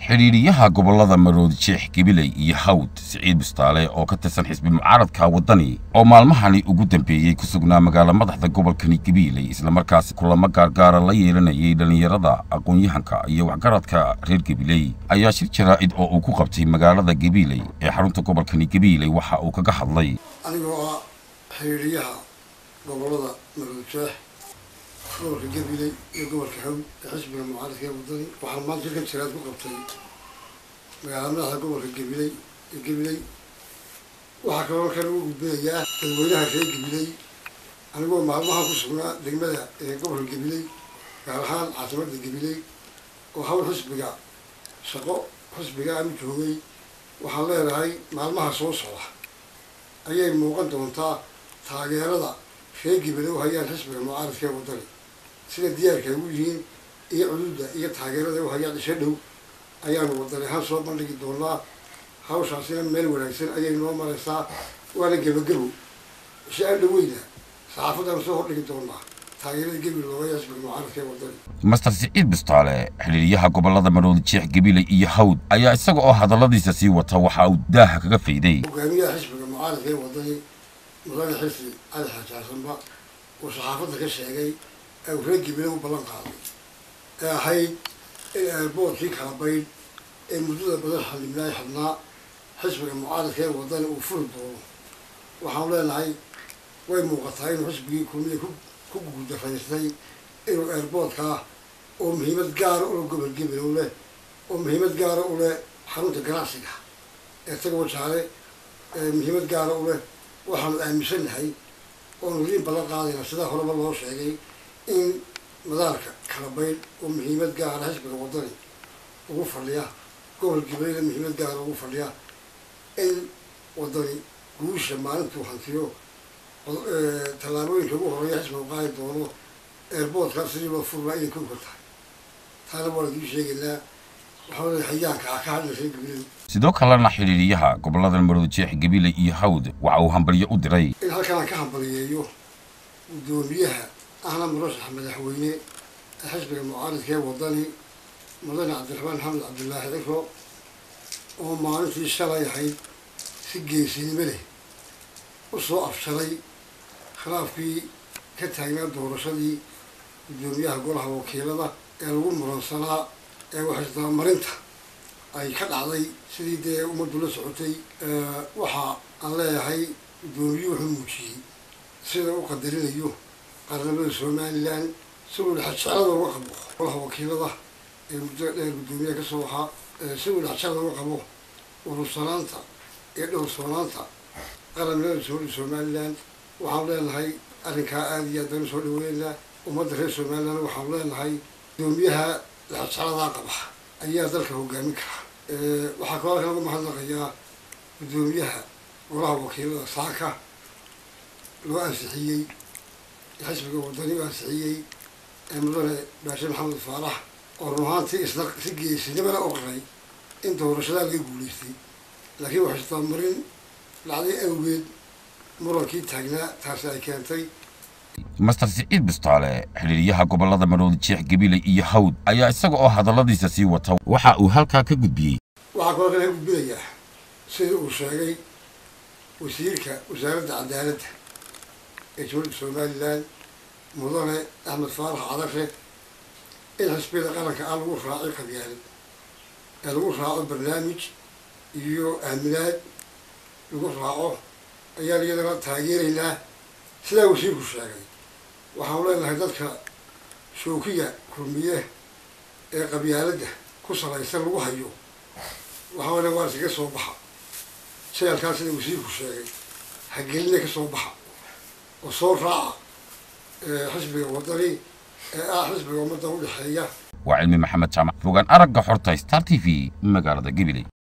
xidhiidhiyaha gobollada maroodi jeex gabiley iyo hawd siciid bistaale oo ka tirsan xisbi mucaaradka waddani oo maalmahani ugu dambeeyey ku sugnaa magaalo madaxda gobolkani gabiiley islamarkaasi kulamo gaargaara la yeelanayay dhallinyarada aqoon-yahanka iyo waxgaradka reer gabiley ayaa shir jaraa'id oo uu ku qabtay magaalada gabiiley ee xarunta gobolkani gabiiley waxa uu kaga hadlay anigoo ah xiriiriyaha gobollada maroodjeex gobolka gabiley iyo gobolka hawd ee xisbiga mucaaradka ee waddani waxaan maanta shirkan jiraad ku qabtay magaalada madaxda gobolka gabiley ee gabiley waxaa kaloo halkan ugu gudbinayaa dadweynaha reer gabiley anigoo maalmahan ku sugnaa degmada ee gobolka gabiley gaar ahaan caasimada gabiley oo hawl xisbiga shaqo xisbiga aanu joogay waxaan leenahay maalmaha soo socda ayay muuqan doontaa taageerada reer gabiley u hayaan xisbiga mucaaradka ee waddani sida diyaarka ay u yihiin iyo cududa iyo taageerada ay u hayaan isha dhow ayaanu waddani ahaan soo bandhigi doonaa hawshaasina meel wanaagsan ayay noo maraysaa waana gebagabo isha aan dhaweyna saxaafaddaanu soo hordhigi doonaa taageerada gabil looga xisbiga mucaaradka ee waddani master siciid bistaale xidhiidhiyaha gobollada maroodi jeex gabiley iyo hawd ayaa isaga oo hadalladiisa sii wata waxa uu daaha kaga fayday hogaamiyaha xisbiga mucaaradka ee waddani mudane xilsi cali xajaasanba uu saxaafadda ka sheegay ee uu reer gabiley u ballan qaaday ee ahayd in eerboorkii kala baydh ee muddada badan xalimnaay xidhnaa xisbiga mucaaradka ee waddani uu furi doono waxaanu leenahay way muuqataa inuu xisbigii kulmiya ku ku guudaraystay inuu eerboorkaa oo muhiimad gaara ule gobol gabilow leh oo muhiimad gaara u leh xarunta ganacsiga ee taga wajaale ee muhiimad gaara u leh waxaanu aaminsannahay oonu riin balan qaadayna sidaa horeba loo sheegay in madaarka kala baydh oo muhiimad gaara xisbiga waddani ugu fadhiya gobol gabileyna muhiimad gaara ugu fadhiya in waddani guusha maalintuu hantiyo tallaabooyinka ugu horeeya xisbiga qaadi doono eerboodkaas sidii loo furlaa inay kow ka tahay taana waa laidii sheegaynaa waxaa leeyahay hayaanka ah ka hadlaysa gabiley sidoo kalena xidhiidhiyaha gobollada maroodi jeex gabiley iyo hawd waxa uu hambalyo u diray in halkaan ka hambaliyeeyo guddoomiyaha ahna murashaxa madaxweyne ee xisbiga mucaaradka ee waddani mudane cabdiraxmaan maxamed cabdilaahi cifro oo maalintii shalay ahayd si geesinimo leh u soo afsharay khilaafkii ka taagnaa doorashadii guddoomiyaha golaha wakiilada ee lagu muransanaa ee waxisdabamarinta ay ka dhacday sidii dee ummaddu la socotay waxa aan leeyahay guddoomiyuhu wuxuu muujiyey sida u qadarinayo qarnamada somalilan si uu dhexjeclada uga qabo golaha wakiilada ee muddada dheer guddoomiyaha ka soo ahaa si uu dhexjeclada uga qabo urursanaanta iyo dhowrsoonaanta qaranimada sooli somalilan waxaanu leenahay arrinkaa aada iyo aadaan usoo dhaweynaa ummadda reer somalilan waxaanu leenahay guddoomiyaha dhexjecladaa qaba ayaa dalka hogaamin kara waxaa kaloo halka lagu mahadnaqayaa guddoomiyaha golaha wakiilada saaka loo ansixiyey xisbiga waddani u ansixiyey ee mudane baashe maxamed faarax oo run ahaantii isna si geesinimana u qaray in doorashadaa laga guulaystay laakiin waxay isdabamarin dhacday awgeed murankii taagnaa taasi ay keentay master siciid bistaale xidhiidhiyaha gobollada maroodi jeex gabiley iyo hawd ayaa isaga oo hadalladiisa sii wata waxa uu halkaa ka gudbiyey waxaa kaloo kale ka gudbinayaa sida uu sheegay wasiirka wasaaradda cadaaladda ee dowladda somalilan mudane axmed faarax cadare in xisbiyada qaranka ah lagu raacay qabyaalad ee lagu raaco barnaamij iyo aaminaad lagu raaco ayaan iyadana taageeraynaa sidaa wasiirku sheegay waxaanu leenahay dadka shookiga kulmiye ee qabyaaladda ku salaysan lagu hayo waxaa le waa iskaga soo baxa jeelkaa sida wasiirku sheegay hageline ka soo baxa oo soo raaca xisbiga waddani ee ah xisbiga ummadda u dhexeeya waa cilmi maxamed jaamac fogaan aragga xorta star t v magaalada gabiley